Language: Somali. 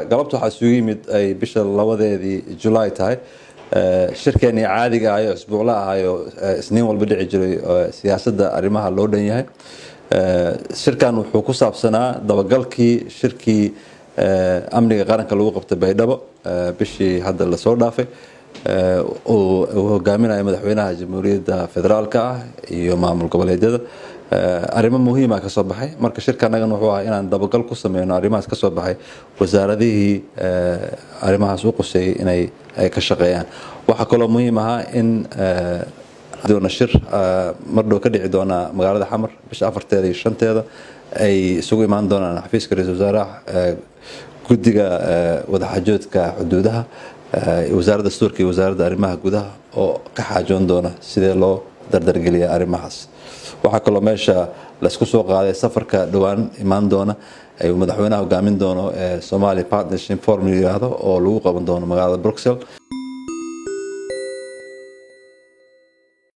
galabta waxaa isugu yimid ay bisha labadeedii julaay tahay shirkeenii caadiga ahayo isbuucla ahayo isniin walba dhici jiray siyaasadda arrimaha loo dhan yahay shirkan wuxuu ku saabsanaa dabagalkii shirkii amniga qaranka lagu qabtay baydhabo bishii hadda lasoo dhaafay uu hogaaminayo madaxweynaha jamhuuriyadda federaalka ah iyo maamul goboleedyada arrimo muhiima kasoo baxay marka shirka anagan wuxuu ahaa inaan dabagal ku sameyno arrimahaas kasoo baxay wasaaradihii arrimahaas u quseeyey inay ay ka shaqeeyaan waxaa kaloo muhiim ahaa in doona shir mardhow ka dhici doona magaalada xamar bisha afarteeda iyo shanteeda ay isugu imaan doonaan xafiiska ra-isul wasaaraha guddiga wadaxajoodka xuduudaha wasaaradda dastuurka iyo wasaaradda arrimaha gudaha oo ka xaajoon doona sidee loo dardargeliya arrimahaas waxaa kaloo meesha laysku soo qaaday safarka dhowaan imaan doona ayuu madaxweynaha hogaamin doono ee somali partnership forum yiraahdo oo lagu qaban doono magaalada bruxelles